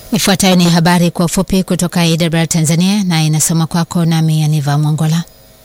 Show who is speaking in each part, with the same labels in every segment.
Speaker 1: Ifuatayo ni habari kwa ufupi kutoka AWR Tanzania na inasoma kwako nami Aniva Mwongola.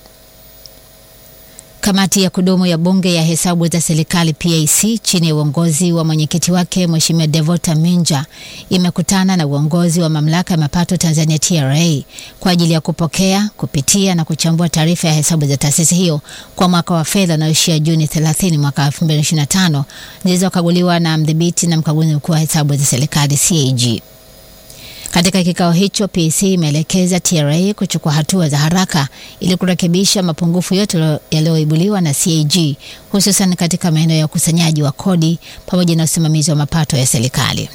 Speaker 1: Kamati ya kudumu ya Bunge ya hesabu za serikali PAC chini ya uongozi wa mwenyekiti wake Mheshimiwa Devota Minja imekutana na uongozi wa mamlaka ya mapato Tanzania TRA kwa ajili ya kupokea, kupitia na kuchambua taarifa ya hesabu za taasisi hiyo kwa mwaka wa fedha unaoishia Juni 30 mwaka 2025 zilizokaguliwa na mdhibiti na mkaguzi mkuu wa hesabu za serikali CAG. Katika kikao hicho PAC imeelekeza TRA kuchukua hatua za haraka ili kurekebisha mapungufu yote yaliyoibuliwa na CAG hususan katika maeneo ya ukusanyaji wa kodi pamoja na usimamizi wa mapato ya serikali.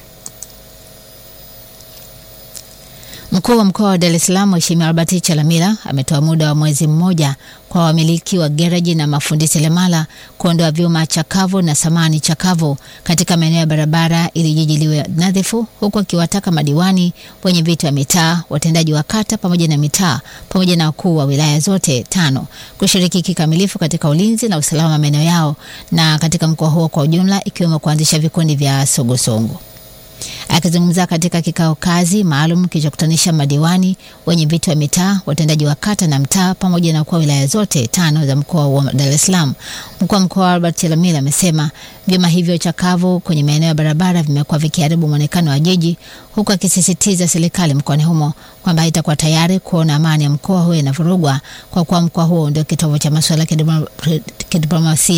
Speaker 1: Mkuu wa mkoa wa Dar es Salaam Mheshimiwa Albert Chalamila ametoa muda wa mwezi mmoja kwa wamiliki wa gereji na mafundi seremala kuondoa vyuma chakavu na samani chakavu katika maeneo ya barabara ili jiji liwe nadhifu, huku akiwataka madiwani, wenye viti wa mitaa, watendaji wa kata pamoja na mitaa pamoja na wakuu wa wilaya zote tano kushiriki kikamilifu katika ulinzi na usalama wa maeneo yao na katika mkoa huo kwa ujumla, ikiwemo kuanzisha vikundi vya sogosongo. Akizungumza katika kikao kazi maalum kilichokutanisha madiwani, wenye viti wa mitaa, watendaji wa kata na mtaa pamoja na wakuu wa wilaya zote tano za mkoa wa Dar es Salaam, mkuu wa mkoa Albert Chalamila amesema vyuma hivyo chakavu kwenye maeneo ya barabara vimekuwa vikiharibu mwonekano wa jiji, huku akisisitiza serikali mkoani humo kwamba haitakuwa tayari kuona amani ya mkoa huo inavurugwa kwa kuwa mkoa huo ndio kitovu cha masuala ya kidiplomasia